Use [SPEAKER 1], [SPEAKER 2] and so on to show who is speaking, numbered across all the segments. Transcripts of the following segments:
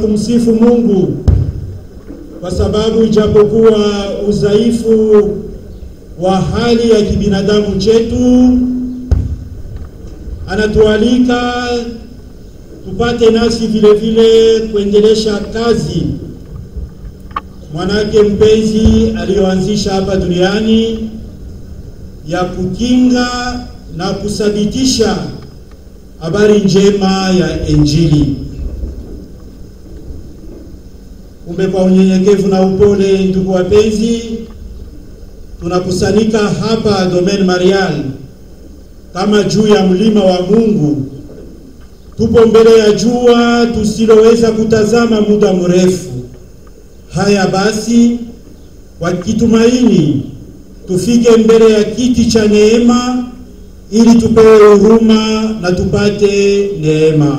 [SPEAKER 1] kumsifu Mungu kwa sababu ijapokuwa udhaifu wa hali ya kibinadamu chetu, anatualika tupate nasi vile vile kuendelesha kazi mwanake mpenzi aliyoanzisha hapa duniani ya kukinga na kuthabitisha habari njema ya Injili. Kumbe, kwa unyenyekevu na upole, ndugu wapenzi, tunakusanyika hapa Domaine Marial kama juu ya mlima wa Mungu. Tupo mbele ya jua tusiloweza kutazama muda mrefu. Haya basi, kwa kitumaini tufike mbele ya kiti cha neema ili tupewe huruma na tupate neema.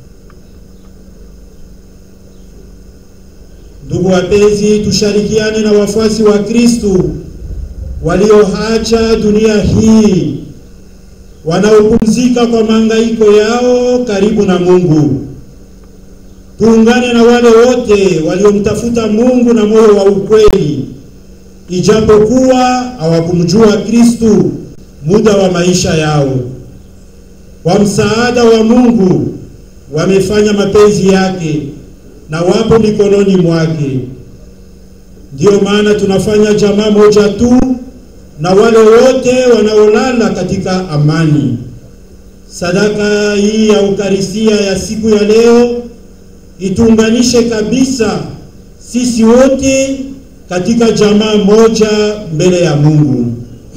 [SPEAKER 1] Ndugu wapenzi, tushirikiane na wafuasi wa Kristu walioacha dunia hii, wanaopumzika kwa mahangaiko yao karibu na Mungu. Tuungane na wale wote waliomtafuta Mungu na moyo wa ukweli, ijapokuwa hawakumjua Kristu muda wa maisha yao. Kwa msaada wa Mungu wamefanya mapenzi yake na wapo mikononi mwake. Ndiyo maana tunafanya jamaa moja tu na wale wote wanaolala katika amani. Sadaka hii ya Ukarisia ya siku ya leo ituunganishe kabisa sisi wote katika jamaa moja mbele ya Mungu.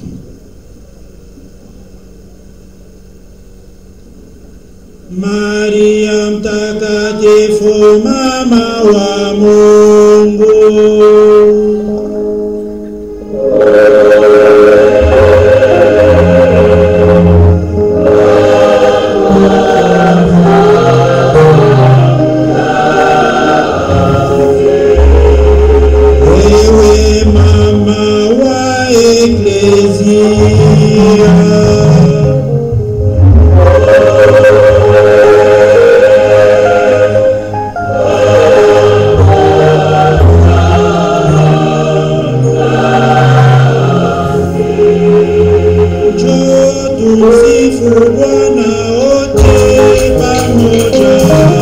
[SPEAKER 1] Maria mtakatifu mama wa Mungu. Wewe mama wa Eklezia. Njoo tumsifu Bwana wote pamoja.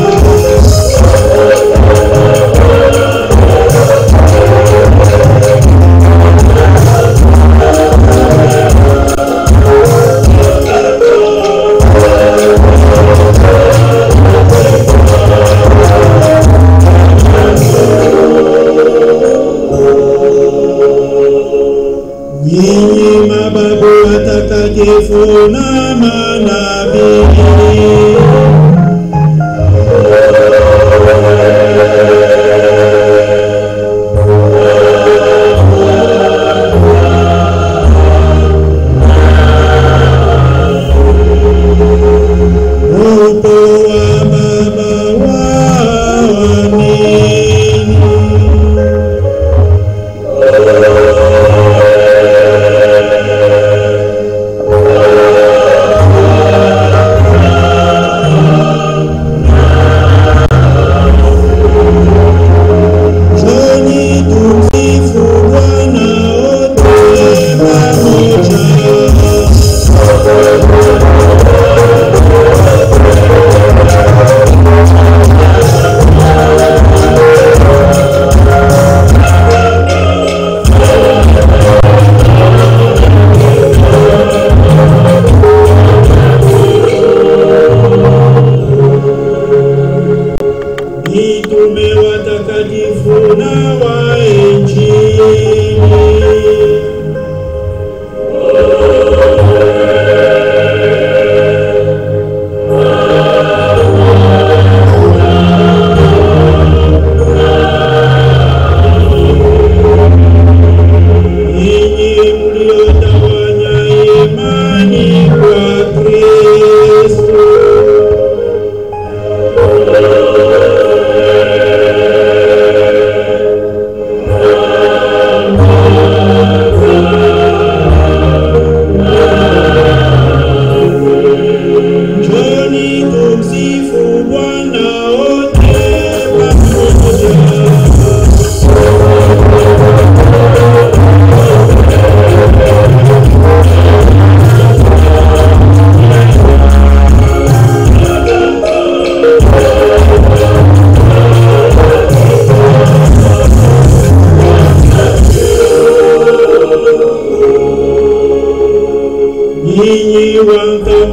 [SPEAKER 1] Nyinyi mababu watakatifu na manabii, upo wa baba waamini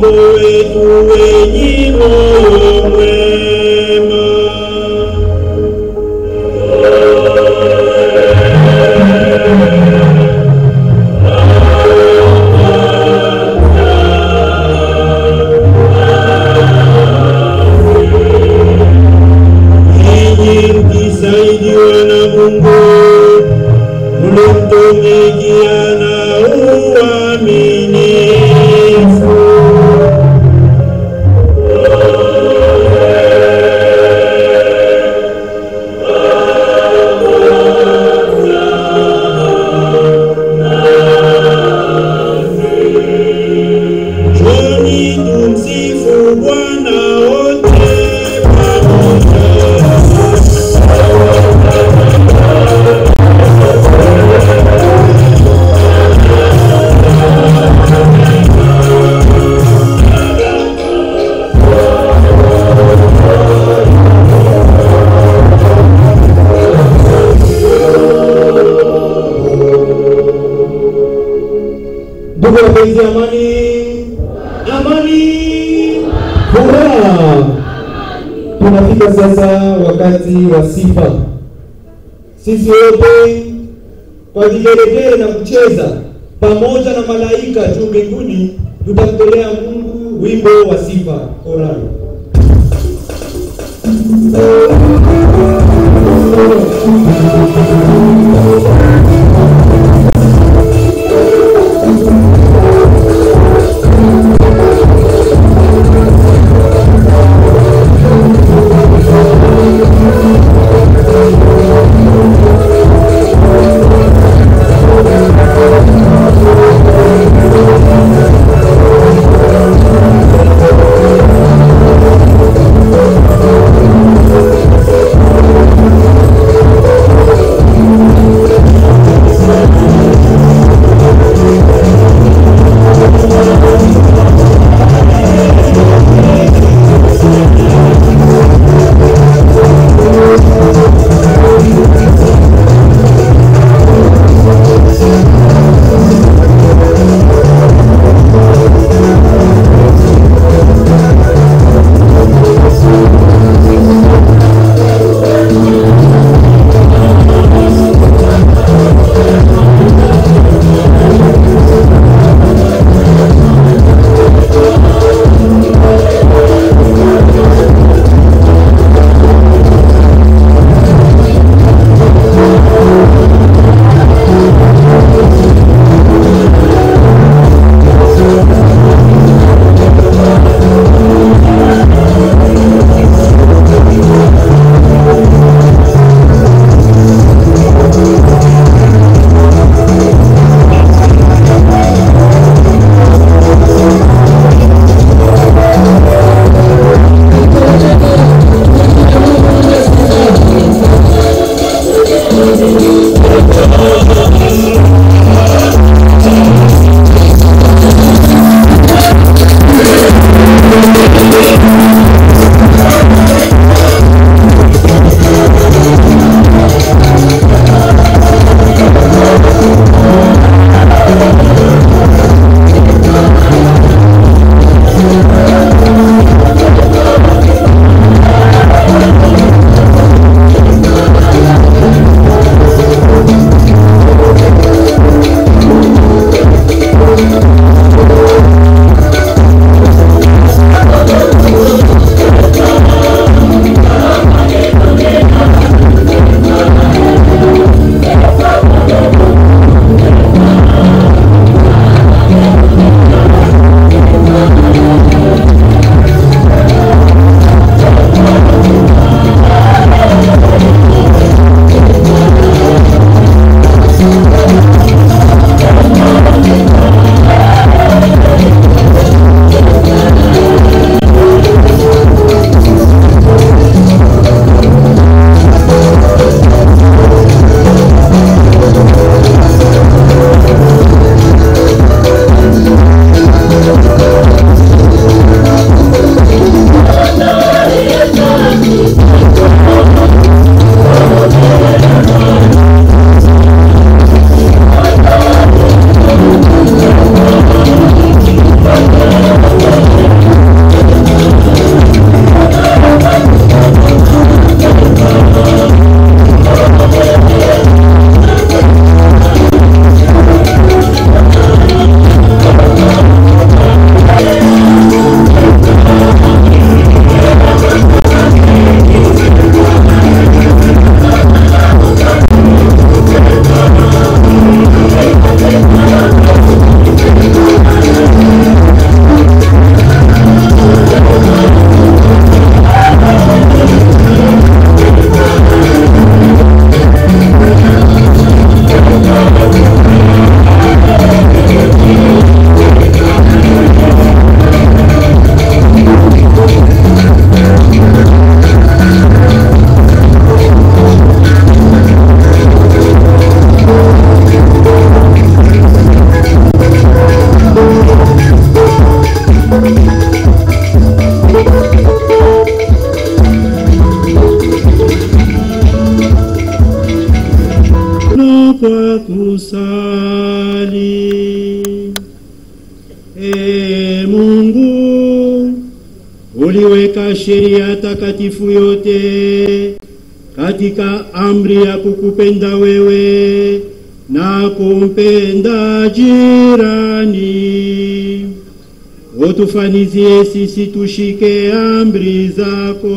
[SPEAKER 1] Mungu wetu wenye moyo mwema. Ninyi mkisaidiwa na Mungu, mlitumikia na uaminifu. Njoni tumsifu Bwana wote pamoja.
[SPEAKER 2] Ndugu wapenzi, amani, amani, furaha. Tunafika sasa wakati wa sifa. Sisi wote kwa vigelegele na kucheza pamoja na malaika juu mbinguni, tutamtolea Mungu wimbo wa sifa orali.
[SPEAKER 3] Thank
[SPEAKER 1] mbali. E Mungu, uliweka sheria takatifu yote katika amri ya kukupenda wewe na kumpenda jirani. Utufanizie sisi tushike amri zako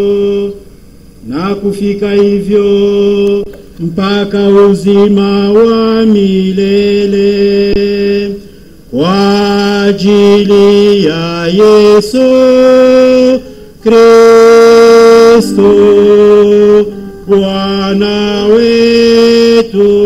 [SPEAKER 1] na kufika hivyo mpaka uzima wa milele kwa ajili ya Yesu Kristo Bwana wetu.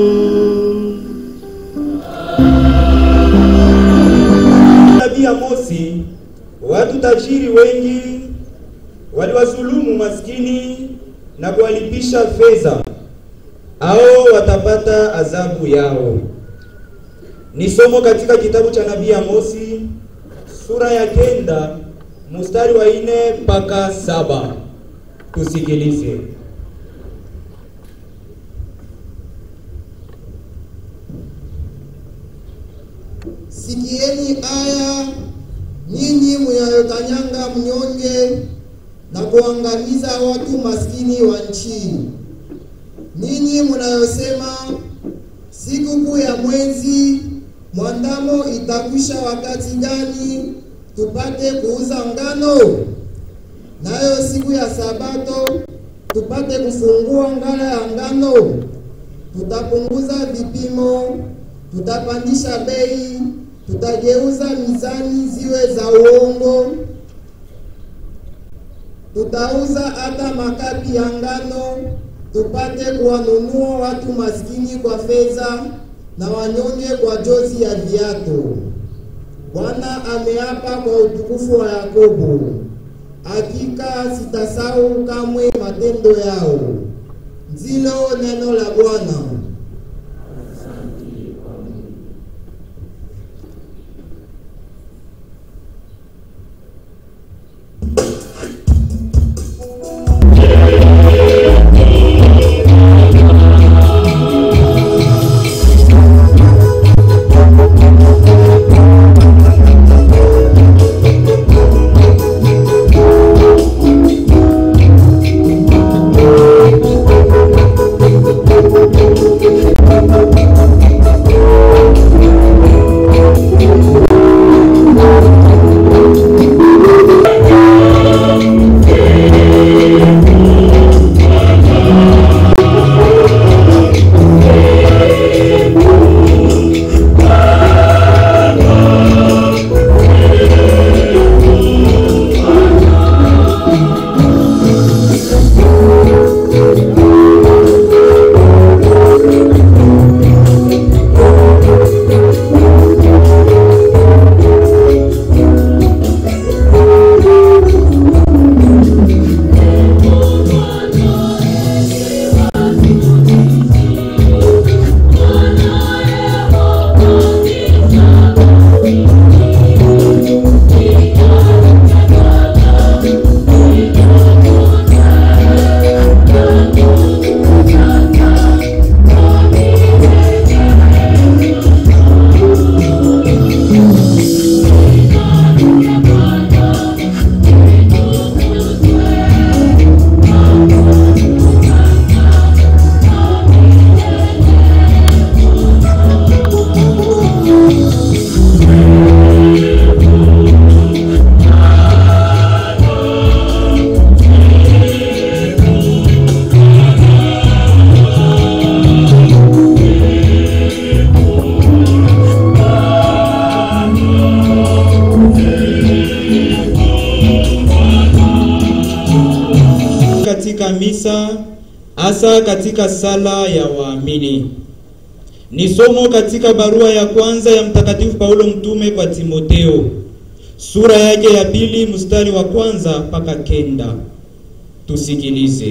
[SPEAKER 2] Nabii Amosi, watu tajiri wengi waliwadhulumu maskini na kuwalipisha fedha, hao watapata adhabu yao. Ni somo katika kitabu cha nabii Amosi sura ya kenda mstari wa ine mpaka saba. Tusikilize.
[SPEAKER 3] Sikieni aya nyinyi mnayokanyanga mnyonge na kuangamiza watu maskini wa nchi, ninyi mnayosema sikukuu ya mwezi mwandamo itakwisha wakati gani tupate kuuza ngano? Nayo siku ya Sabato tupate kufungua ngala ya ngano? Tutapunguza vipimo, tutapandisha bei, tutageuza mizani ziwe za uongo, tutauza hata makapi ya ngano, tupate kuwanunua watu maskini kwa fedha na wanyonge kwa jozi ya viato. Bwana ameapa kwa utukufu wa Yakobo, hakika sitasahau kamwe matendo yao. Ndilo neno la Bwana.
[SPEAKER 2] katika misa hasa katika sala ya waamini. Ni somo katika barua ya kwanza ya Mtakatifu Paulo mtume kwa Timoteo, sura yake ya pili mstari wa kwanza mpaka kenda. Tusikilize.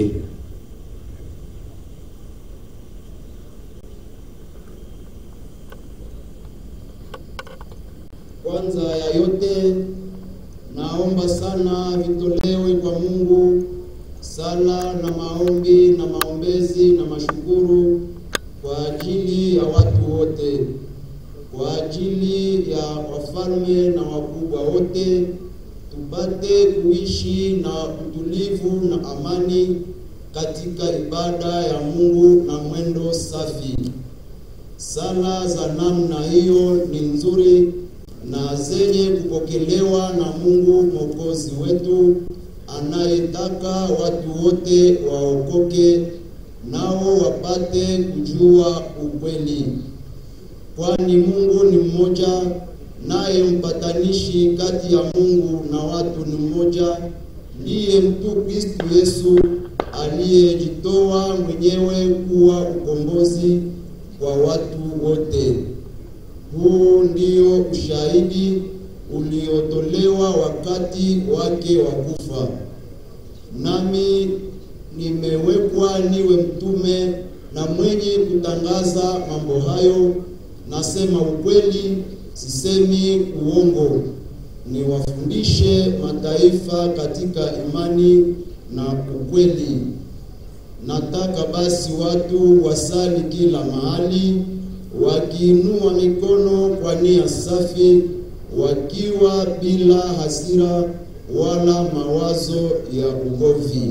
[SPEAKER 3] Kwanza ya yote naomba sana vitolewe kwa Mungu sala na maombi na maombezi na mashukuru kwa ajili ya watu wote
[SPEAKER 4] wote kwa ajili ya wafalme na wakubwa wote, tupate kuishi na utulivu na amani katika ibada ya Mungu na mwendo safi. Sala za namna hiyo ni nzuri na zenye kupokelewa na Mungu Mwokozi wetu anayetaka watu wote waokoke nao wapate kujua ukweli. Kwani Mungu ni mmoja, naye mpatanishi kati ya Mungu na watu ni mmoja, ndiye mtu Kristo Yesu aliyejitoa mwenyewe kuwa ukombozi kwa watu wote. Huu ndio ushahidi uliotolewa wakati wake wa kufa. Nami nimewekwa niwe mtume na mwenye kutangaza mambo hayo. Nasema ukweli, sisemi uongo. Niwafundishe mataifa katika imani na ukweli. Nataka basi watu wasali kila mahali, wakiinua mikono kwa nia safi, wakiwa bila hasira wala mawazo ya ugomvi.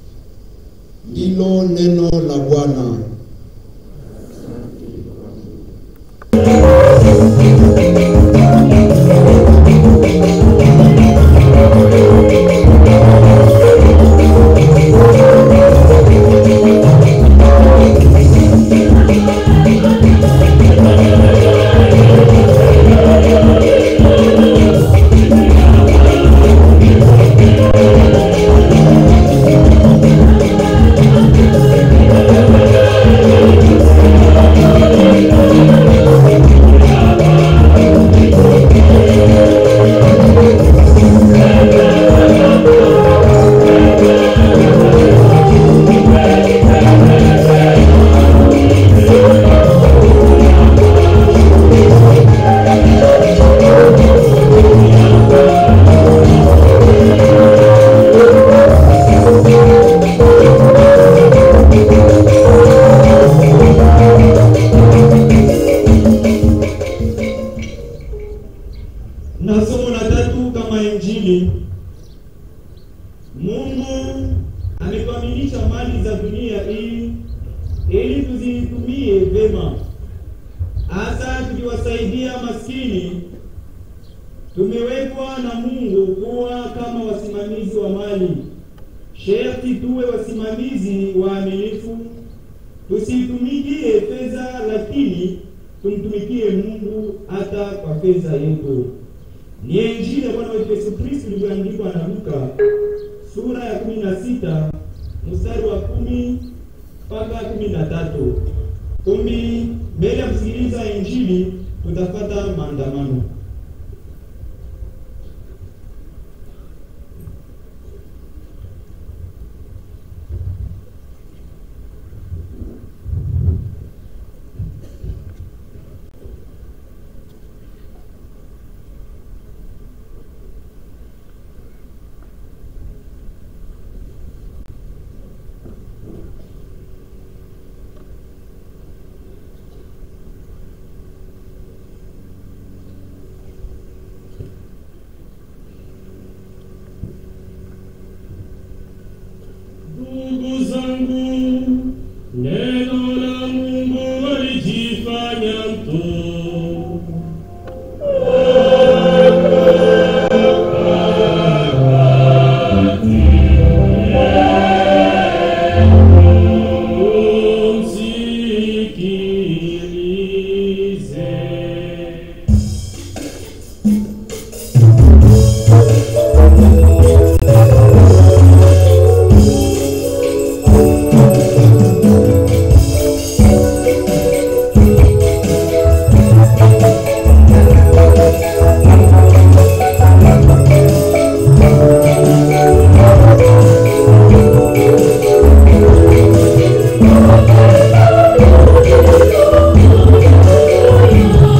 [SPEAKER 4] Ndilo neno la Bwana.
[SPEAKER 2] na somo la tatu kama Injili. Mungu amekamilisha mali za dunia hii ili tuzitumie vema, hasa tukiwasaidia maskini. Tumewekwa na Mungu kuwa kama wasimamizi wa mali. Sherti tuwe wasimamizi waaminifu, tusitumikie fedha, lakini tumtumikie Mungu hata kwa fedha yetu. Ni Injili ya Bwana wetu Yesu Kristo ilivyoandikwa na Luka sura ya kumi na sita mstari wa kumi mpaka kumi na tatu. Kumi. Mbele ya kusikiliza Injili tutafata maandamano.
[SPEAKER 5] Ndugu zangu, neno la Mungu alijifanya mtu. Umsikilize.
[SPEAKER 6] Thank you.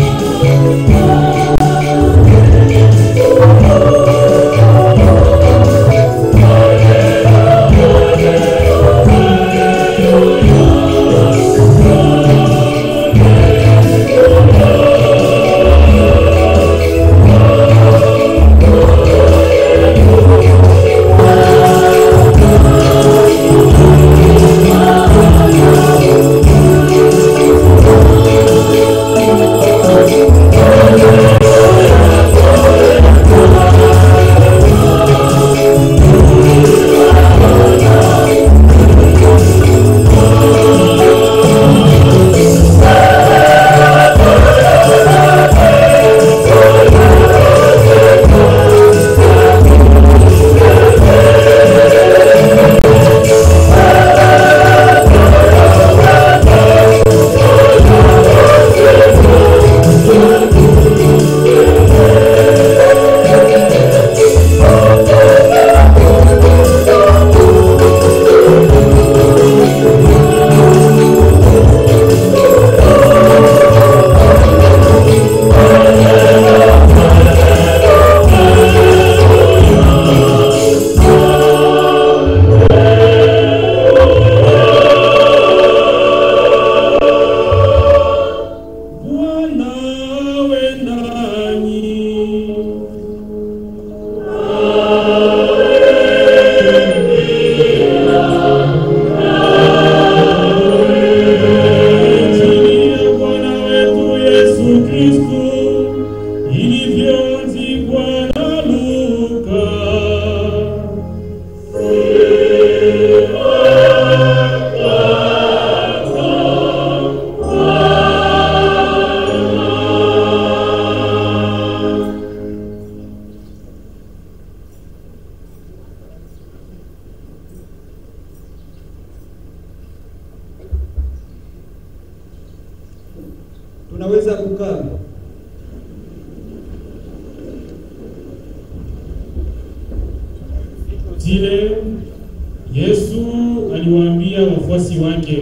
[SPEAKER 5] Kristo ilivyoandikwa na Luka.
[SPEAKER 2] Tunaweza kukaa.
[SPEAKER 5] Zile Yesu aliwaambia wafuasi wake,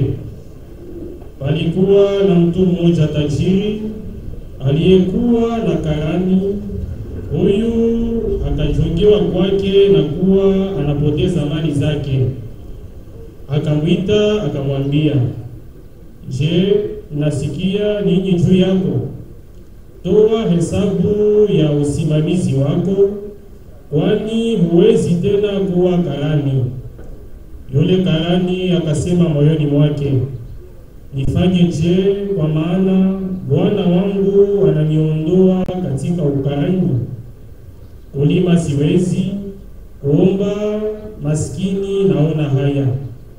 [SPEAKER 5] palikuwa na mtu mmoja tajiri aliyekuwa na karani. Huyu akajongewa kwake na kuwa anapoteza mali zake. Akamwita akamwambia, Je, nasikia nini juu yako? Toa hesabu ya usimamizi wako, kwani huwezi tena kuwa karani. Yule karani akasema moyoni mwake, nifanye je? Kwa maana bwana wangu ananiondoa katika ukarani. Kulima siwezi, kuomba maskini naona haya.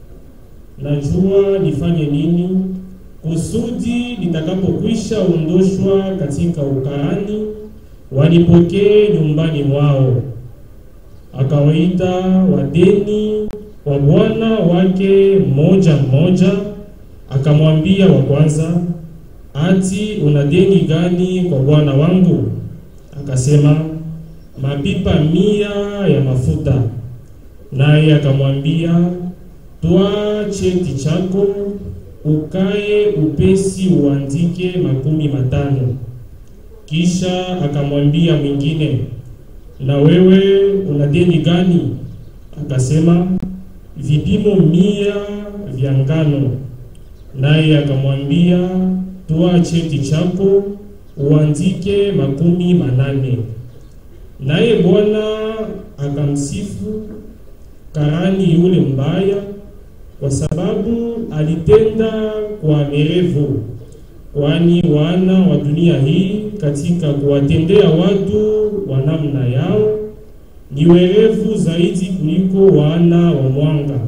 [SPEAKER 5] Najua nifanye nini kusudi nitakapokwisha ondoshwa katika ukarani wanipokee nyumbani mwao. Akawaita wadeni wa bwana wake mmoja mmoja, akamwambia wa kwanza, ati una deni gani kwa bwana wangu? Akasema, mapipa mia ya mafuta. Naye akamwambia, twaa cheti chako ukae upesi uandike makumi matano. Kisha akamwambia mwingine, na wewe una deni gani? Akasema, vipimo mia vya ngano. Naye akamwambia, toa cheti chako uandike makumi manane. Naye Bwana akamsifu karani yule mbaya kwa sababu alitenda kwa merevu, kwani wana wa dunia hii katika kuwatendea watu wa namna yao ni werevu zaidi kuliko wana wa mwanga.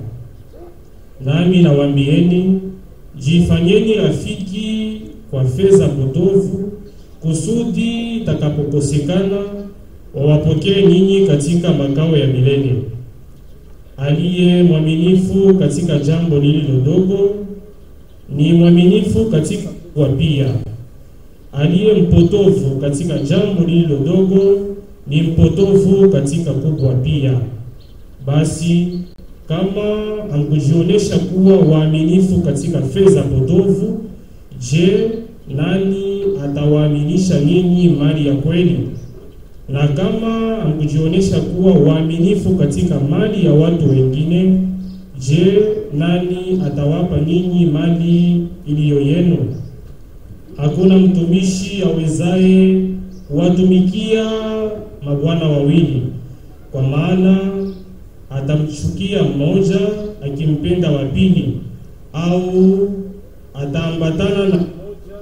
[SPEAKER 5] Nami nawaambieni, jifanyeni rafiki kwa fedha potovu, kusudi takapokosekana wawapokee ninyi katika makao ya milele. Aliye mwaminifu katika jambo lililo dogo ni mwaminifu katika kubwa pia. Aliye mpotovu katika jambo lililo dogo ni mpotovu katika kubwa pia. Basi kama hamkujionyesha kuwa waaminifu katika fedha potovu, je, nani atawaaminisha ninyi mali ya kweli? Na kama hamkujionyesha kuwa waaminifu katika mali ya watu wengine, je, nani atawapa ninyi mali iliyo yenu? Hakuna mtumishi awezaye kuwatumikia mabwana wawili, kwa maana atamchukia mmoja akimpenda wa pili, au ataambatana na mmoja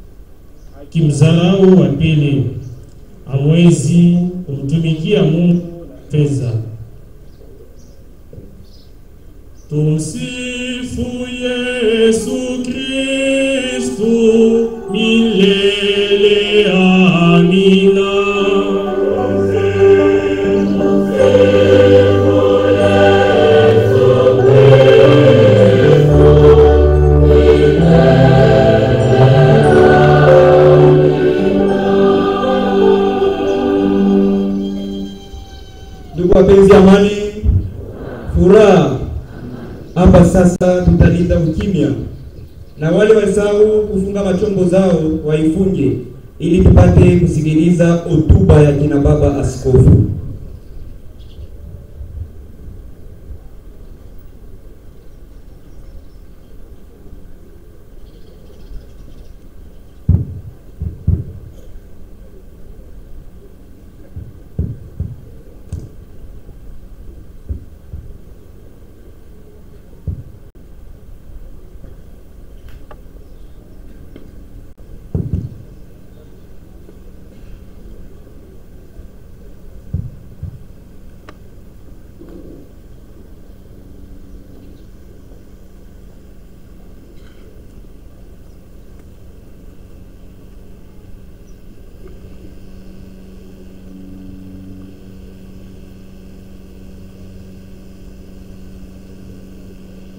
[SPEAKER 5] akimdharau wa pili. Hamwezi kumtumikia Mungu na fedha. Tumsifu Yesu Kristu milele. Amina.
[SPEAKER 2] Ndugu wapenzi, amani, furaha. Hapa sasa tutalinda ukimya, na wale wasahau kufunga machombo zao waifunge, ili tupate kusikiliza hotuba ya kina baba askofu.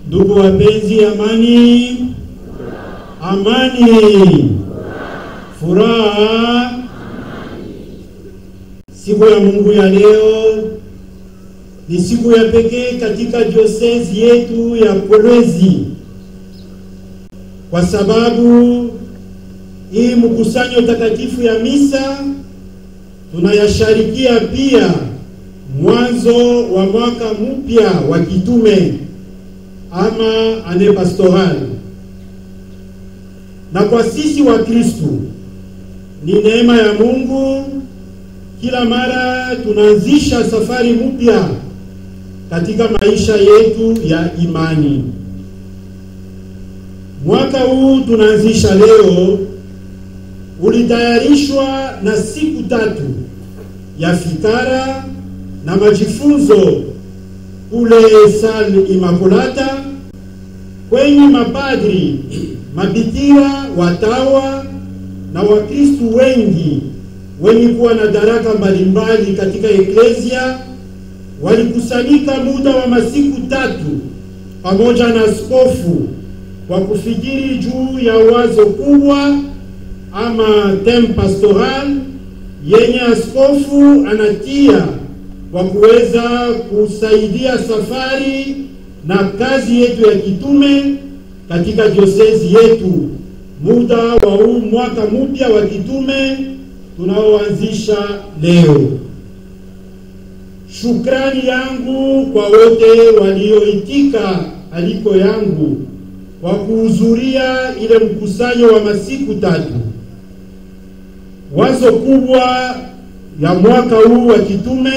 [SPEAKER 1] Ndugu wapenzi, amani, amani, furaha. Siku ya Mungu ya leo ni siku ya pekee katika diosezi yetu ya Kolwezi, kwa sababu hii mkusanyo takatifu ya misa tunayasharikia pia mwanzo wa mwaka mpya wa kitume ama ane pastoral, na kwa sisi wa Kristu ni neema ya Mungu. Kila mara tunaanzisha safari mpya katika maisha yetu ya imani. Mwaka huu tunaanzisha leo ulitayarishwa na siku tatu ya fikara na majifunzo kule Salle Immaculata kwenye mapadri, mabikira, watawa na Wakristu wengi wenye kuwa na daraka mbalimbali katika eklesia walikusanyika muda wa masiku tatu pamoja na askofu kwa kufikiri juu ya wazo kubwa ama theme pastoral yenye askofu anatia kwa kuweza kusaidia safari na kazi yetu ya kitume katika diosezi yetu muda wa huu mwaka mpya wa kitume tunaoanzisha leo. Shukrani yangu kwa wote walioitika aliko yangu kwa kuhudhuria ile mkusanyo wa masiku tatu. Wazo kubwa ya mwaka huu wa kitume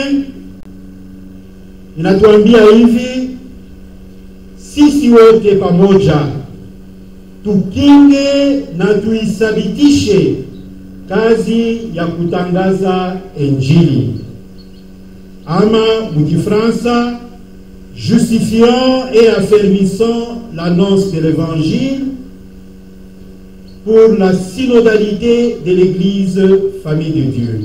[SPEAKER 1] inatuambia hivi: sisi wote pamoja tukinge na tuithabitishe kazi ya kutangaza Injili, ama mukifransa justifiant et affermissant l'annonce de l'évangile pour la synodalité de l'Église famille de Dieu.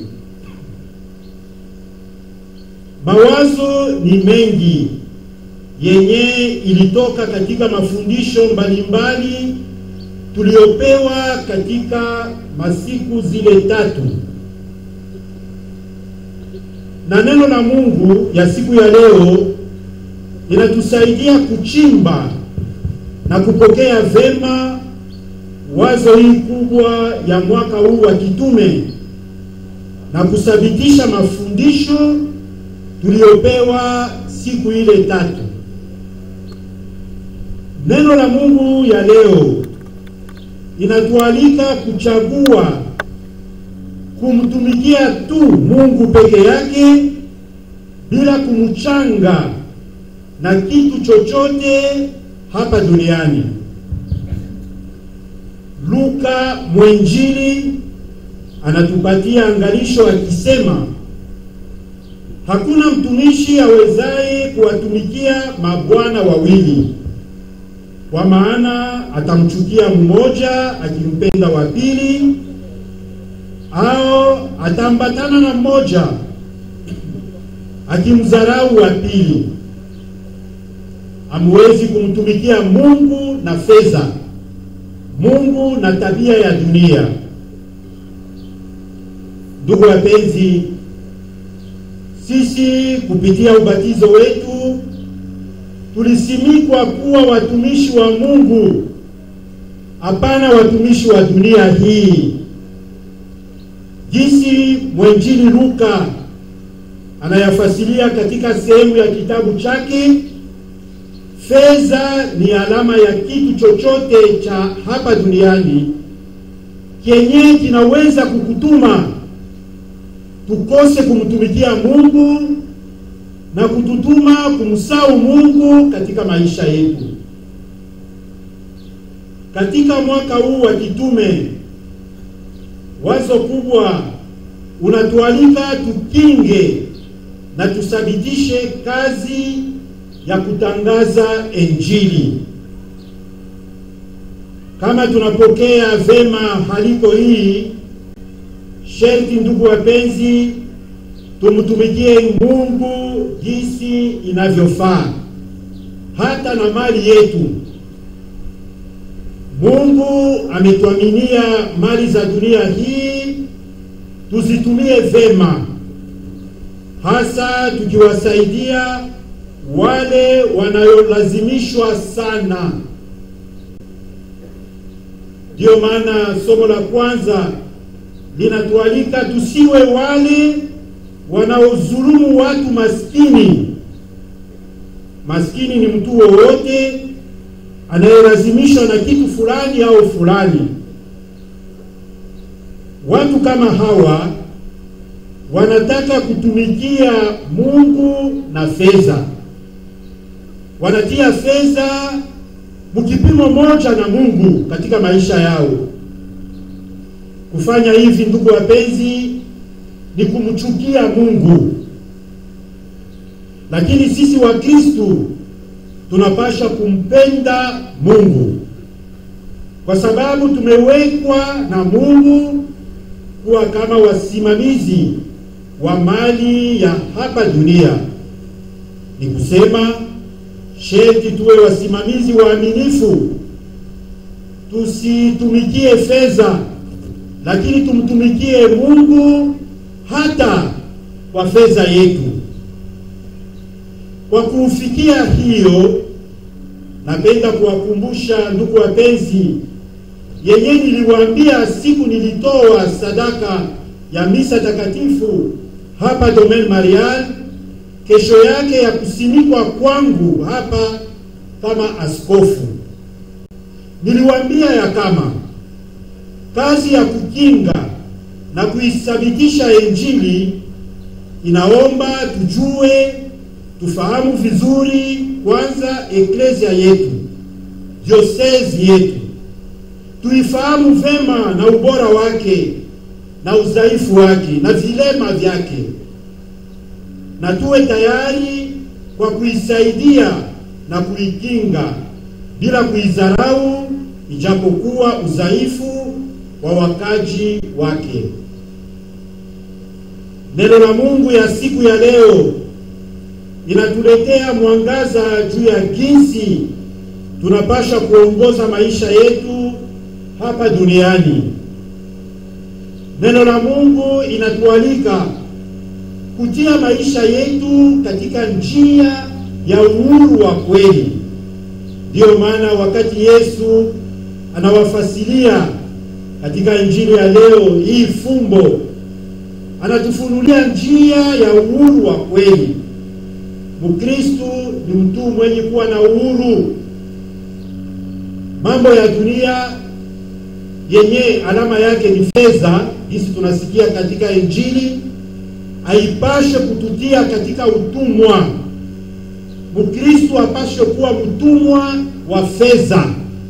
[SPEAKER 1] Mawazo ni mengi yenye ilitoka katika mafundisho mbalimbali tuliopewa katika masiku zile tatu, na neno la Mungu ya siku ya leo inatusaidia kuchimba na kupokea vema wazo hii kubwa ya mwaka huu wa kitume na kuthabitisha mafundisho tuliyopewa siku ile tatu. Neno la Mungu ya leo inatualika kuchagua kumtumikia tu Mungu peke yake bila kumchanga na kitu chochote hapa duniani. Luka mwenjili anatupatia angalisho akisema, hakuna mtumishi awezaye kuwatumikia mabwana wawili, kwa maana atamchukia mmoja akimpenda wa pili, au atambatana na mmoja akimdharau wa pili. Hamwezi kumtumikia Mungu na fedha, Mungu na tabia ya dunia. Ndugu wapenzi, sisi kupitia ubatizo wetu tulisimikwa kuwa watumishi wa Mungu, hapana watumishi wa dunia hii. Jinsi mwenjili Luka anayafasiria katika sehemu ya kitabu chake, fedha ni alama ya kitu chochote cha hapa duniani kenye kinaweza kukutuma tukose kumtumikia Mungu na kututuma kumsahau Mungu katika maisha yetu. Katika mwaka huu wa kitume, wazo kubwa unatualika tukinge na tuthabitishe kazi ya kutangaza Injili. Kama tunapokea vema haliko hii, sherti ndugu wapenzi, tumtumikie Mungu jinsi inavyofaa. hata na mali yetu. Mungu ametuaminia mali za dunia hii tuzitumie vema, hasa tukiwasaidia wale wanayolazimishwa sana. Ndiyo maana somo la kwanza linatualika tusiwe wale wanaodhulumu watu maskini. Maskini ni mtu wowote anayelazimishwa na kitu fulani au fulani. Watu kama hawa wanataka kutumikia Mungu na fedha, wanatia fedha mkipimo moja na Mungu katika maisha yao. Kufanya hivi, ndugu wapenzi, ni kumchukia Mungu. Lakini sisi wa Kristo tunapasha kumpenda Mungu kwa sababu tumewekwa na Mungu kuwa kama wasimamizi wa mali ya hapa dunia. Ni kusema sheti tuwe wasimamizi waaminifu, tusitumikie fedha, lakini tumtumikie Mungu hata kwa fedha yetu. Kwa kufikia hiyo, napenda kuwakumbusha ndugu wapenzi, yenye niliwaambia siku nilitoa sadaka ya misa takatifu hapa Domaine Marial, kesho yake ya kusimikwa kwangu hapa kama askofu. Niliwaambia ya kama kazi ya kukinga na kuithabitisha Injili inaomba tujue tufahamu vizuri kwanza eklezia yetu, diosezi yetu, tuifahamu vema na ubora wake na udhaifu wake na vilema vyake, na tuwe tayari kwa kuisaidia na kuikinga bila kuidharau, ijapokuwa udhaifu wa wakaji wake. Neno la Mungu ya siku ya leo inatuletea mwangaza juu ya jinsi tunapasha kuongoza maisha yetu hapa duniani. Neno la Mungu inatualika kutia maisha yetu katika njia ya uhuru wa kweli. Ndiyo maana wakati Yesu anawafasilia katika injili ya leo hii fumbo, anatufunulia njia ya uhuru wa kweli. Mkristu ni mtu mwenye kuwa na uhuru. Mambo ya dunia yenye alama yake ni fedha, hisi tunasikia katika Injili, haipashe kututia katika utumwa. Mkristu apashe kuwa mtumwa wa fedha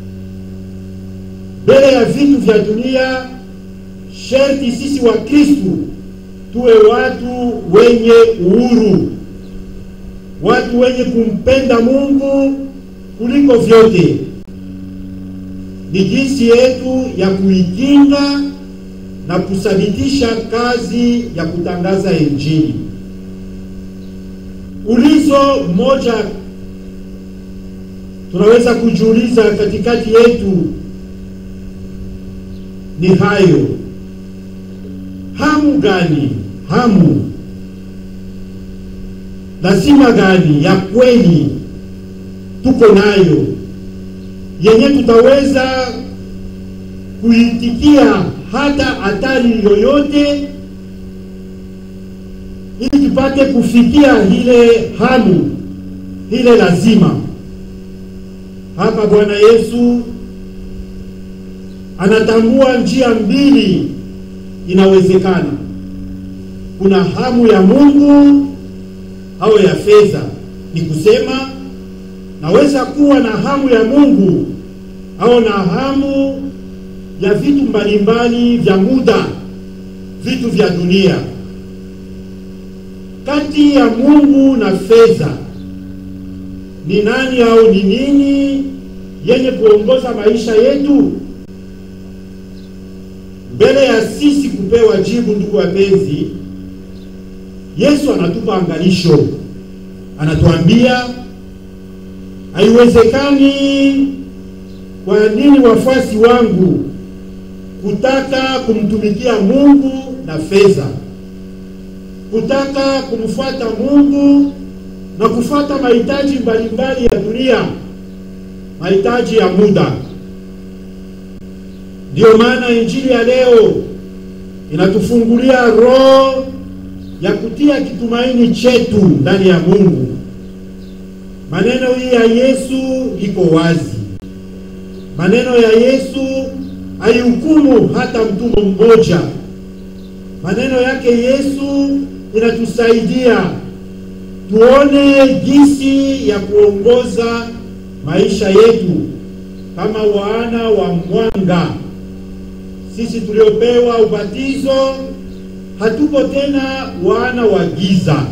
[SPEAKER 1] mbele ya vitu vya dunia. Sherti sisi wa Kristu tuwe watu wenye uhuru watu wenye kumpenda Mungu kuliko vyote. Ni jinsi yetu ya kuikinga na kuthabitisha kazi ya kutangaza Injili. Ulizo mmoja tunaweza kujiuliza katikati yetu ni hayo: hamu gani? hamu lazima gani ya kweli tuko nayo yenye tutaweza kuitikia hata hatari yoyote, ili tupate kufikia ile hamu ile lazima. Hapa Bwana Yesu anatambua njia mbili inawezekana. Kuna hamu ya Mungu au ya fedha. Ni kusema naweza kuwa na hamu ya Mungu au na hamu ya vitu mbalimbali vya muda, vitu vya dunia. Kati ya Mungu na fedha ni nani au ni nini yenye kuongoza maisha yetu? Mbele ya sisi kupewa jibu, ndugu wapenzi, Yesu anatupa angalisho, anatuambia haiwezekani kwa nini wafuasi wangu kutaka kumtumikia Mungu na fedha, kutaka kumfuata Mungu na kufuata mahitaji mbalimbali ya dunia, mahitaji ya muda. Ndiyo maana injili ya leo inatufungulia roho ya kutia kitumaini chetu ndani ya Mungu. Maneno hii ya Yesu iko wazi. Maneno ya Yesu haihukumu hata mtu mmoja. Maneno yake Yesu inatusaidia tuone jinsi ya kuongoza maisha yetu kama wana wa mwanga. Sisi tuliopewa ubatizo hatuko tena wana wa giza.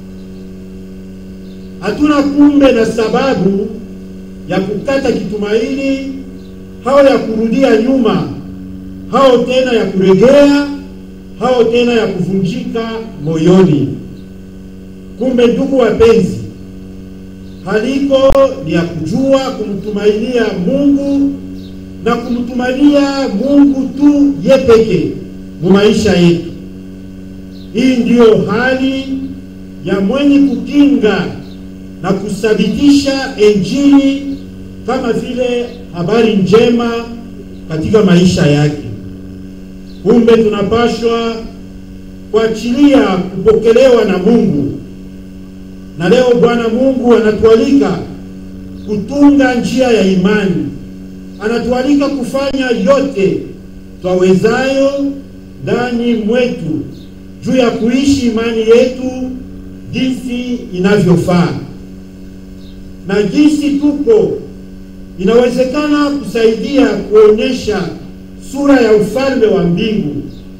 [SPEAKER 1] Hatuna kumbe na sababu ya kukata kitumaini hao ya kurudia nyuma, hao tena ya kuregea, hao tena ya kuvunjika moyoni. Kumbe ndugu wapenzi, haliko ni ya kujua kumtumainia Mungu na kumtumainia Mungu tu ye peke mu maisha yetu. Hii ndiyo hali ya mwenye kukinga na kusabitisha Injili kama vile habari njema katika maisha yake. Kumbe tunapashwa kuachilia kupokelewa na Mungu, na leo Bwana Mungu anatualika kutunga njia ya imani, anatualika kufanya yote twawezayo ndani mwetu juu ya kuishi imani yetu jinsi inavyofaa na jinsi tuko inawezekana kusaidia kuonyesha sura ya ufalme wa mbingu.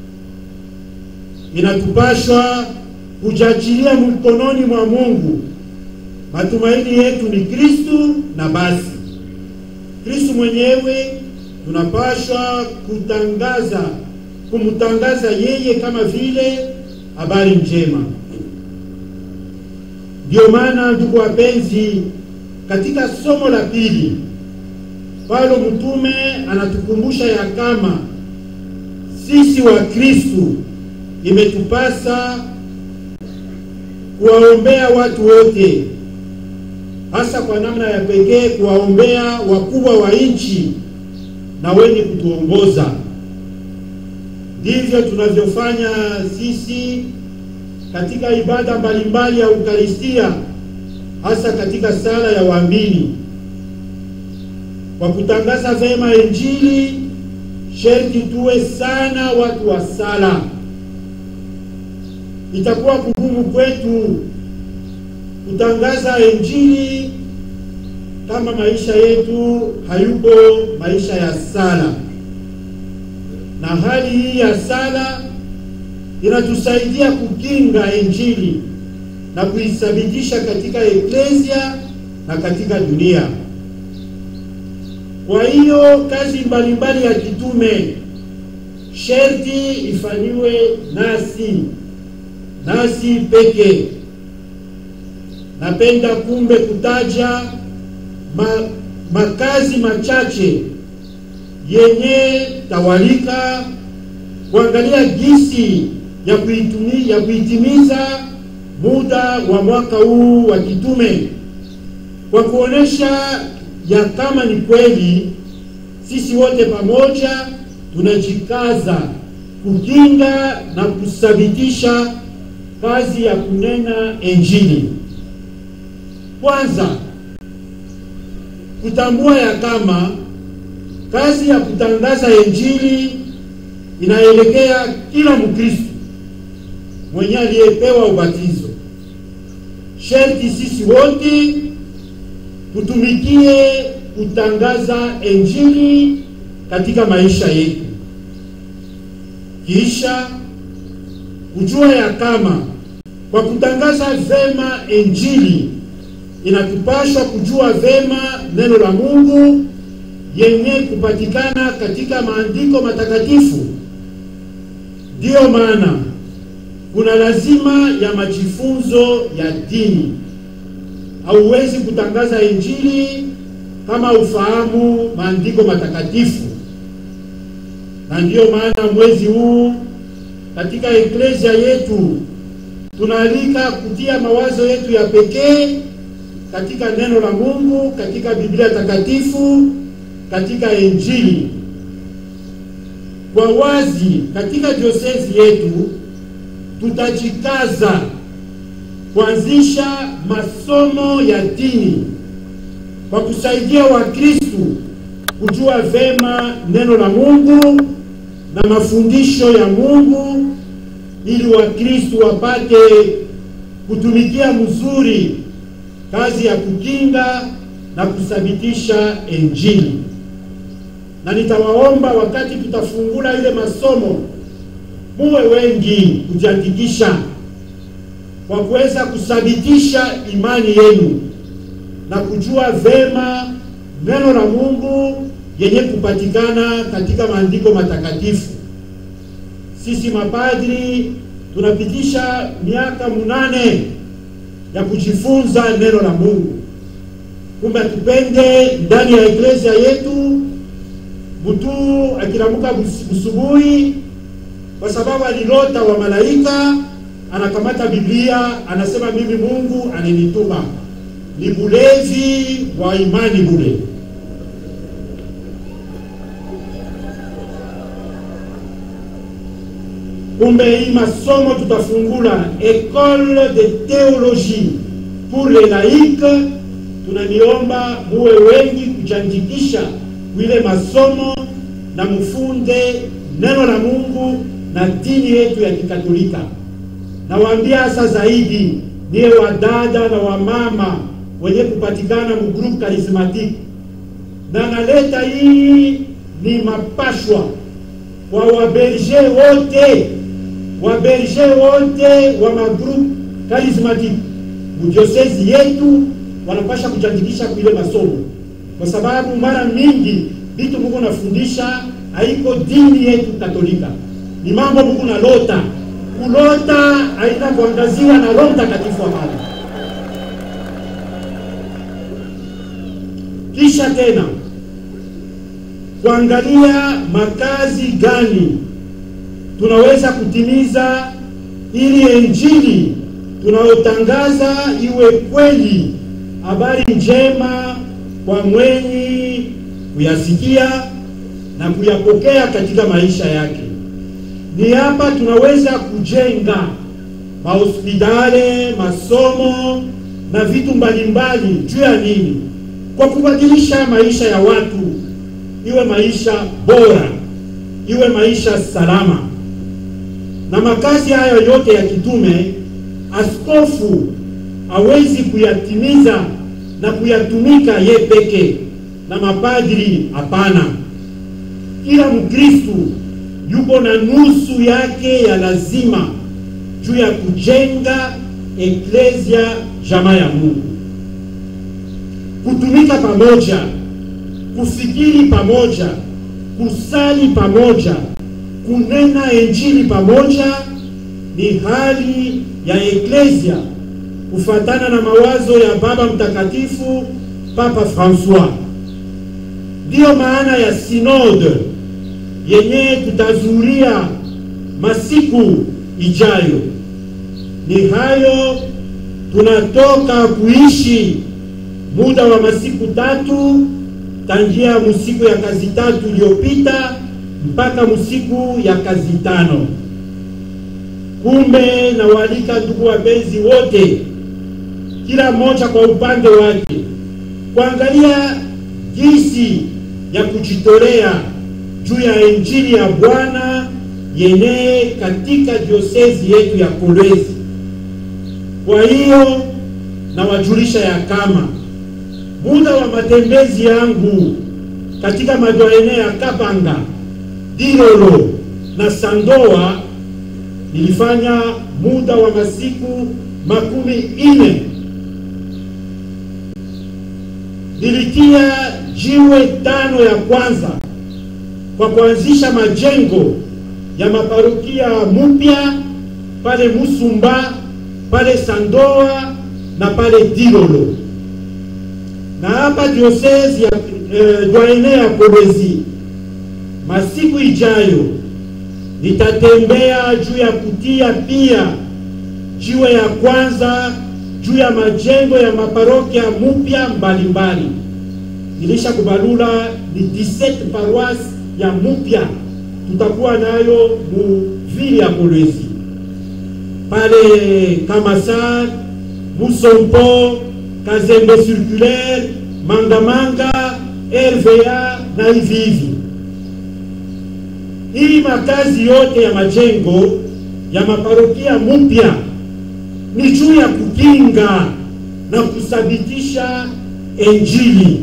[SPEAKER 1] Inatupashwa kujachilia mkononi mwa Mungu. Matumaini yetu ni Kristu, na basi Kristu mwenyewe tunapashwa kutangaza, kumtangaza yeye kama vile habari njema. Ndio maana ndugu wapenzi, katika somo la pili Paulo mtume anatukumbusha ya kama sisi wa Kristu imetupasa kuwaombea watu wote, hasa kwa namna ya pekee kuwaombea wakubwa wa nchi na wenye kutuongoza. Ndivyo tunavyofanya sisi katika ibada mbalimbali ya Ukaristia, hasa katika sala ya waamini. Kwa kutangaza vema Injili, sherti tuwe sana watu wa sala. Itakuwa kugumu kwetu kutangaza Injili kama maisha yetu hayuko maisha ya sala, na hali hii ya sala inatusaidia kukinga Injili na kuithabitisha katika eklesia na katika dunia. Kwa hiyo kazi mbalimbali ya kitume sherti ifanyiwe nasi nasi peke. Napenda kumbe kutaja ma, makazi machache yenye tawalika kuangalia jinsi ya kuitumi, ya kuitimiza muda wa mwaka huu wa kitume kwa kuonesha ya kama ni kweli sisi wote pamoja tunajikaza kukinga na kuthabitisha kazi ya kunena Injili. Kwanza, kutambua ya kama kazi ya kutangaza Injili inaelekea kila Mkristo mwenye aliyepewa ubatizo. Sherti sisi wote tutumikie kutangaza Injili katika maisha yetu, kisha kujua ya kama kwa kutangaza vema Injili inatupashwa kujua vema neno la Mungu yenye kupatikana katika maandiko matakatifu. Ndiyo maana kuna lazima ya majifunzo ya dini hauwezi kutangaza injili kama ufahamu maandiko matakatifu, na ndiyo maana mwezi huu katika eklesia yetu tunaalika kutia mawazo yetu ya pekee katika neno la Mungu, katika Biblia takatifu, katika Injili. Kwa wazi, katika diosezi yetu tutajikaza kuanzisha masomo ya dini kwa kusaidia Wakristu kujua vema neno la Mungu na mafundisho ya Mungu ili Wakristu wapate kutumikia mzuri kazi ya kukinga na kuthabitisha Injili. Na nitawaomba wakati tutafungula ile masomo, muwe wengi kujiandikisha kwa kuweza kuthabitisha imani yenu na kujua vema neno la Mungu yenye kupatikana katika maandiko matakatifu. Sisi mapadri tunapitisha miaka munane ya kujifunza neno la Mungu. Kumbe tupende ndani ya eklesia yetu mtu akilamuka busubuhi, kwa sababu alilota wa malaika, anakamata Biblia anasema mimi Mungu ananituma. Ni bulevi wa imani bule. Kumbe hii masomo tutafungula Ecole de Theologie pour les laïcs. Tunaniomba muwe wengi kujiandikisha wile masomo na mfunde neno la Mungu na dini yetu ya Kikatolika. Nawaambia hasa zaidi niye wadada na wamama wenye kupatikana mu groupe charismatique, na naleta hii ni mapashwa kwa waberge wote waberge wote wa magroupe charismatique mudiosezi yetu wanapasha kujiandikisha kuile masomo, kwa sababu mara mingi vitu Mungu nafundisha haiko dini yetu Katolika, ni mambo Mungu nalota kulota, haina kuangaziwa na Roho Mtakatifu wa Mungu. Kisha tena kuangalia makazi gani tunaweza kutimiza ili injili tunayotangaza iwe kweli, habari njema kwa mwenye kuyasikia na kuyapokea katika maisha yake. Ni hapa tunaweza kujenga mahospitali, masomo na vitu mbalimbali. Juu ya nini? Kwa kubadilisha maisha ya watu, iwe maisha bora, iwe maisha salama. Na makazi hayo yote ya kitume, askofu hawezi kuyatimiza na kuyatumika ye peke, na mapadri hapana. Kila Mkristu yuko na nusu yake ya lazima juu ya kujenga eklesia jamaa ya Mungu, kutumika pamoja, kufikiri pamoja, kusali pamoja, kunena injili pamoja ni hali ya eklesia kufatana na mawazo ya Baba Mtakatifu Papa Francois. Ndiyo maana ya sinode yenye tutazuria masiku ijayo. Ni hayo tunatoka kuishi muda wa masiku tatu tangia musiku ya kazi tatu iliyopita mpaka musiku ya kazi tano. Kumbe na walika ndugu wapenzi wote, kila mmoja kwa upande wake, kuangalia jinsi ya kujitolea juu ya injili ya Bwana yenye katika diosezi yetu ya Kolwezi. Kwa hiyo nawajulisha ya kama muda wa matembezi yangu katika madoene ya Kabanga, Dilolo na Sandoa nilifanya muda wa masiku makumi ine. Nilitia jiwe tano ya kwanza kwa kuanzisha majengo ya maparokia mupya pale Musumba, pale Sandoa na pale Dilolo. na hapa diosezi ya eh, Dwaene ya Kolwezi, masiku ijayo nitatembea juu ya kutia pia jiwe ya kwanza juu ya majengo ya maparokia mupya mbalimbali. Nilisha kubalula ni 17 paroisse ya mupya tutakuwa nayo mu vile ya Kolwezi pale Kamasar, Musompo, Kazembe Circulaire, Mangamanga, RVA na hivi hivi. Hii makazi yote ya majengo ya maparokia mupya ni juu ya kukinga na kusabitisha Injili.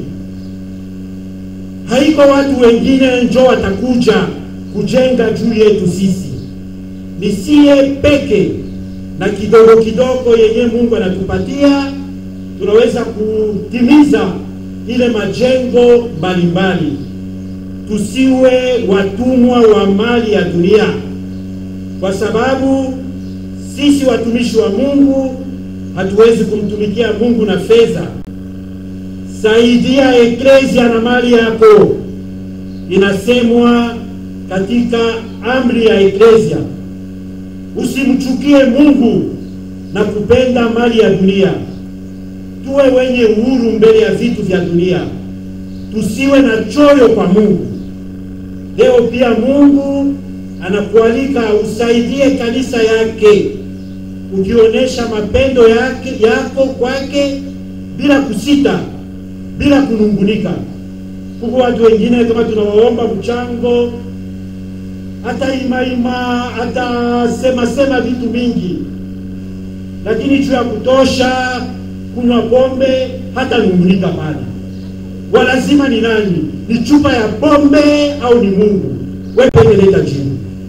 [SPEAKER 1] Haiko watu wengine njo watakuja kujenga juu yetu sisi, ni siye peke na kidogo kidogo yenye Mungu anatupatia tunaweza kutimiza ile majengo mbalimbali. Tusiwe watumwa wa mali ya dunia, kwa sababu sisi watumishi wa Mungu hatuwezi kumtumikia Mungu na fedha. Saidia eklezia na mali yako, inasemwa katika amri ya eklezia. Usimchukie Mungu na kupenda mali ya dunia. Tuwe wenye uhuru mbele ya vitu vya dunia, tusiwe na choyo kwa Mungu. Leo pia Mungu anakualika usaidie kanisa yake, ukionyesha mapendo yake yako kwake bila kusita, bila kunungunika. Huku watu wengine kama tunawaomba mchango, hata imaima, hata sema sema vitu mingi, lakini juu ya kutosha kunywa pombe, hata nungunika pale. Walazima ni nani? Ni chupa ya pombe au ni Mungu? Wewe peke leta jibu.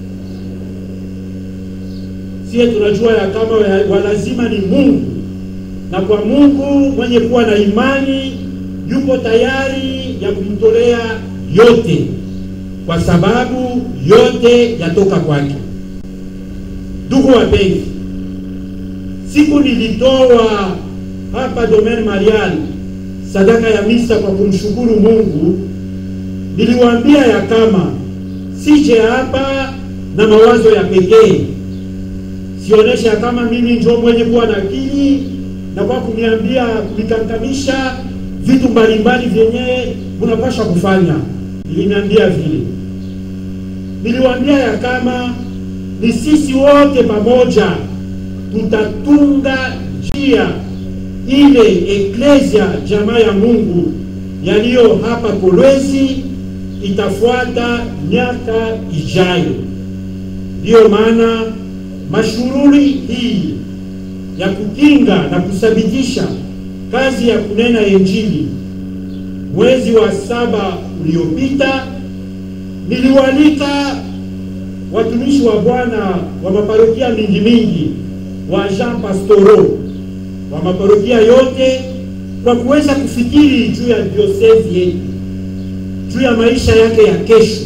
[SPEAKER 1] Sie tunajua ya kama walazima ni Mungu, na kwa Mungu mwenye kuwa na imani yuko tayari ya kumtolea yote, kwa sababu yote yatoka kwake. Ndugu wapenzi, siku nilitoa hapa Domaine Marial sadaka ya misa kwa kumshukuru Mungu, niliwaambia ya kama sije hapa na mawazo ya pekee, sionyeshe ya kama mimi ndio mwenye kuwa na akili na kwa kuniambia kunikangamisha vitu mbalimbali vyenye unapasha kufanya. Niliniambia vile, niliwaambia ya kama ni sisi wote pamoja tutatunga njia ile eklesia jamaa ya Mungu yaliyo hapa Kolwezi itafuata miaka ijayo. Ndiyo maana mashughuli hii ya kukinga na kusabitisha kazi ya kunena Injili, mwezi wa saba uliopita, niliwalika watumishi wa Bwana wa maparokia mingi mingi wa Jean Pastoro wa maparokia yote kwa kuweza kufikiri juu ya diosezi yetu, juu ya maisha yake ya kesho.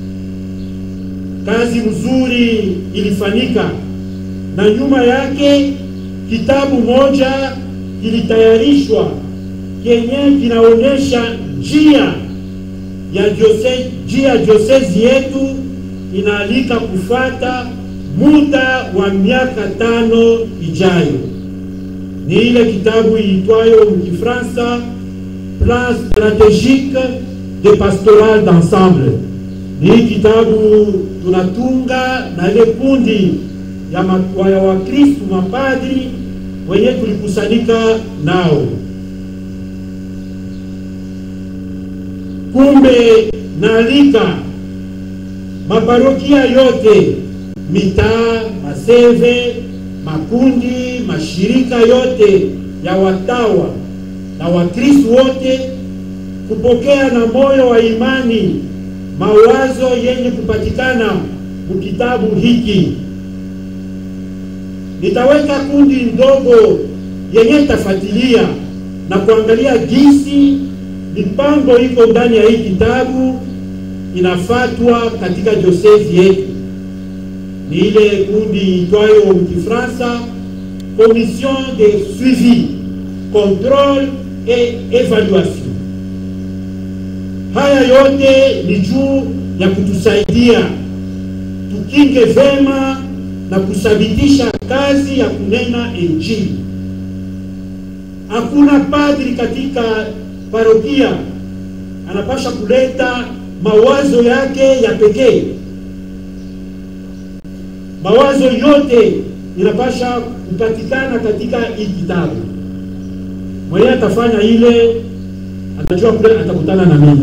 [SPEAKER 1] Kazi nzuri ilifanyika, na nyuma yake kitabu moja kilitayarishwa kenye kinaonyesha njia ya diosezi, njia ya diosezi yetu inaalika kufuata muda wa miaka tano ijayo ni ile kitabu iitwayo mkifransa Plan stratégique de pastoral d'ensemble. Ni hii kitabu tunatunga na ile kundi ya Wakristu mapadri wenye tulikusanyika nao. Kumbe naalika maparokia yote, mitaa, maseve makundi mashirika yote ya watawa na Wakristo wote kupokea na moyo wa imani mawazo yenye kupatikana mkitabu hiki. Nitaweka kundi ndogo yenye tafuatilia na kuangalia jinsi mipango iko ndani ya hii kitabu inafatwa katika diosezi yetu ni ile kundi itwayo mkifransa commission de suivi contrôle et évaluation. Haya yote ni juu ya kutusaidia tukinge vema na kuthabitisha kazi ya kunena Injili. Hakuna padri katika parokia anapasha kuleta mawazo yake ya pekee. Mawazo yote inapasha kupatikana katika hii kitabu. Mwenye atafanya ile atajua kule atakutana na mimi.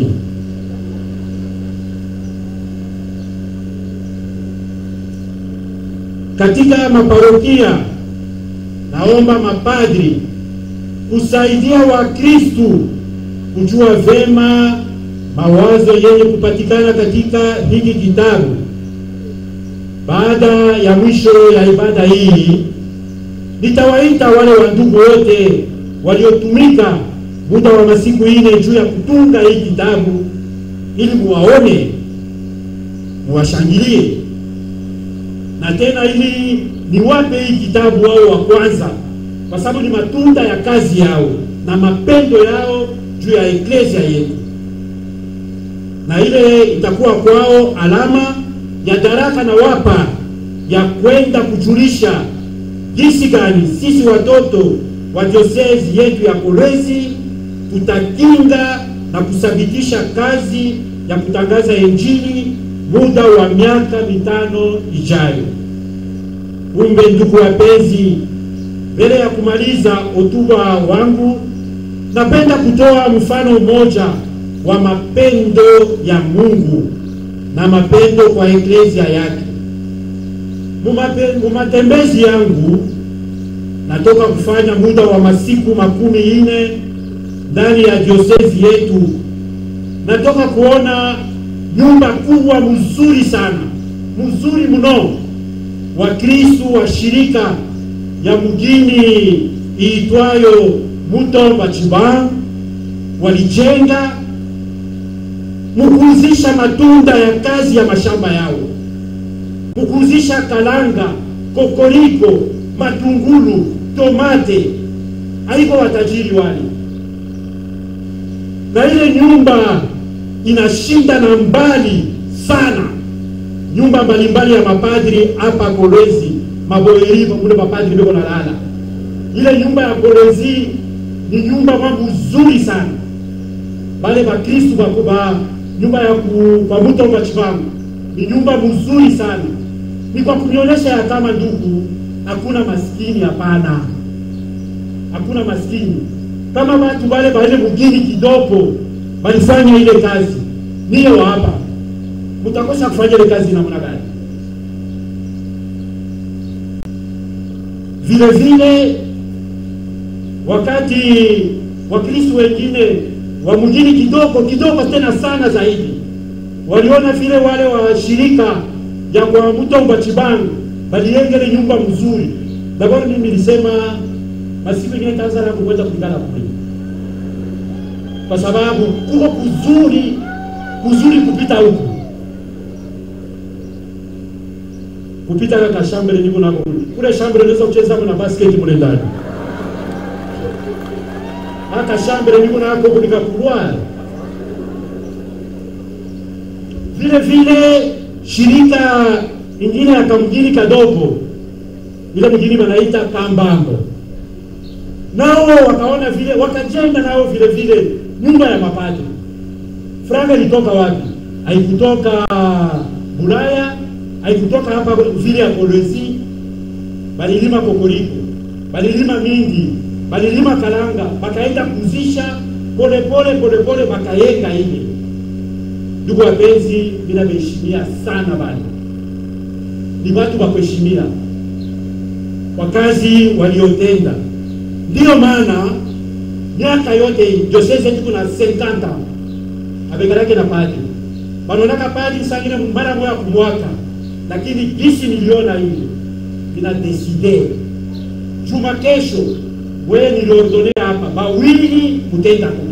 [SPEAKER 1] Katika maparokia naomba mapadri kusaidia Wakristu kujua vema mawazo yenye kupatikana katika hiki kitabu. Baada ya mwisho ya ibada hii, nitawaita wale wandugu wote waliotumika muda wa masiku ine juu ya kutunga hii kitabu, ili muwaone, muwashangilie, na tena ili niwape hii kitabu wao wa kwanza, kwa sababu ni matunda ya kazi yao na mapendo yao juu ya eklesia yetu, na ile itakuwa kwao alama ya daraka na wapa ya kwenda kujulisha jinsi gani sisi watoto wa diosezi yetu ya Kolwezi tutakinga na kuthabitisha kazi ya kutangaza Injili muda wa miaka mitano ijayo. Kumbe ndugu wapenzi, mbele ya kumaliza hotuba wangu, napenda kutoa mfano mmoja wa mapendo ya Mungu na mapendo kwa eklesia yake. Mumatembezi yangu natoka kufanya muda wa masiku makumi ine ndani ya diosezi yetu, natoka kuona nyumba kubwa mzuri sana, mzuri mno, Wakristu wa shirika ya mgini iitwayo Mutomba Chiba walijenga mukuzisha matunda ya kazi ya mashamba yao, mukuzisha kalanga, kokoriko, matungulu, tomate. Haiko watajiri wale, na ile nyumba inashinda na mbali sana nyumba mbalimbali ya mapadri hapa Kolwezi, maboeri mule mapadri beko na lala. Ile nyumba ya Kolwezi ni nyumba mambo nzuri sana, bale bakristu bakuba nyumba ya ku, kwa Mutomba Chibangu ni nyumba mzuri sana. Ni kwa kunionyesha ya kama ndugu, hakuna maskini. Hapana, hakuna maskini. Kama watu wale wale mugini kidogo walifanya ile kazi, niyo hapa mutakosa kufanya ile kazi namna gani? Vile vile wakati Wakristo wengine wa mjini kidogo kidogo tena sana zaidi waliona vile wale wa shirika ya kwa Mutomba Chibangu baliengele nyumba mzuri. Dabord mimi nilisema masiku ingine taanza na kuweza kulingana kule, kwa sababu kuko kuzuri kuzuri kupita huku kupita kaka shambele niko nako kule kule shambele unaweza kucheza na basket mule ndani hata shambele niko nako kule kakulwa vile vile shirika ingine ya kamjini kadogo ile mjini wanaita Kambambo, nao wakaona vile wakajenga nao vile vile nyumba ya mapadri. Franga ilitoka wapi? Haikutoka Bulaya, haikutoka hapa vile ya Kolwezi. Balilima kokoriko, balilima mingi, balilima kalanga, bakaenda kuzisha polepole polepole, bakayenga ile Ndugu wapenzi, bila beheshimia sana bali ni watu wa kuheshimia kwa kazi waliotenda. Ndiyo maana miaka yote diosese yetu kuna 50 abegarake na padri wanaonaka padri sangine mara moya kumwaka, lakini gisi niliona hivi vina deside juma kesho, wewe niliordonea hapa bawili kutenda kuna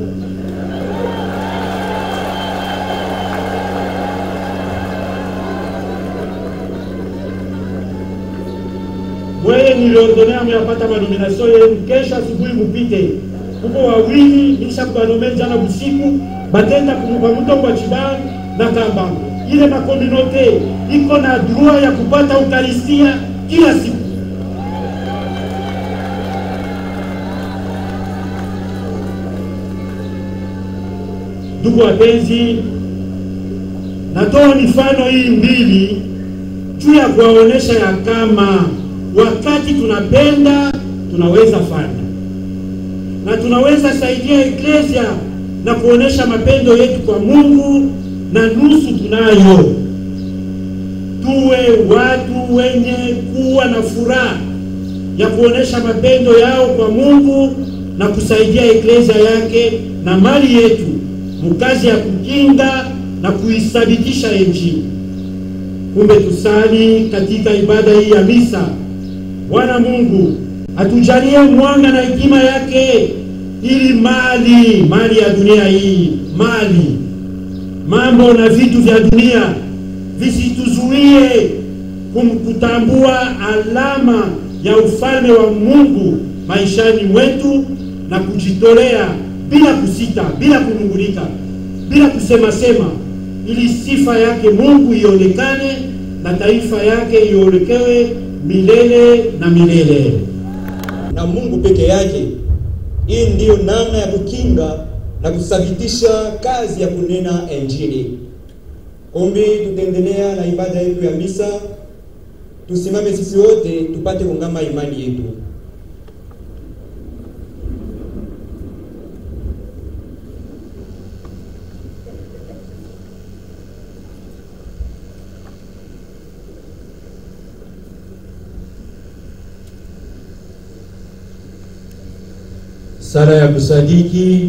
[SPEAKER 1] wewe niliordonea muyapata manominasio yenu, kesho asubuhi mupite kuko wawili nisha kubanome jana busiku batenda kwa mutongo wa Chibang na Kambangu. Ile makominote iko na droit ya kupata ukaristia kila siku. Ndugu wapenzi, natoa mifano hii mbili juu ya kuwaonesha ya kama wakati tunapenda tunaweza fanya na tunaweza saidia eklesia na kuonesha mapendo yetu kwa Mungu, na nusu tunayo. Tuwe watu wenye kuwa na furaha ya kuonesha mapendo yao kwa Mungu na kusaidia eklesia yake na mali yetu mkazi ya kukinga na kuithabitisha Injili. Kumbe tusali katika ibada hii ya misa. Bwana Mungu atujalie mwanga na hekima yake, ili mali mali ya dunia hii, mali mambo na vitu vya dunia visituzuie kumkutambua alama ya ufalme wa Mungu maishani mwetu na kujitolea bila kusita, bila kunungulika, bila kusema sema, ili sifa yake Mungu ionekane na taifa yake iolekewe milele na milele.
[SPEAKER 2] na Mungu peke yake. Hii ndiyo namna ya kukinga na kuthabitisha kazi ya kunena Injili. Kumbi tutaendelea na ibada yetu ya misa. Tusimame sisi wote tupate kungama imani yetu.
[SPEAKER 1] Sala ya kusadiki.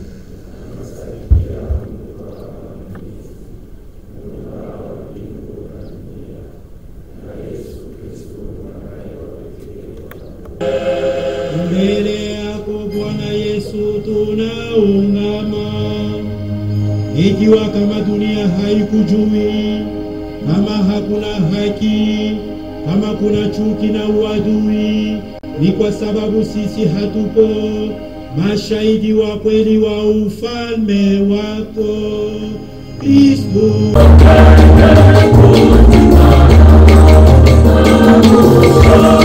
[SPEAKER 6] Mbele yako Bwana Yesu tunaungama, ikiwa kama dunia haikujui, kama hakuna haki, kama kuna chuki na uadui, ni kwa sababu sisi hatupo mashahidi wa kweli wa ufalme wako Kristo.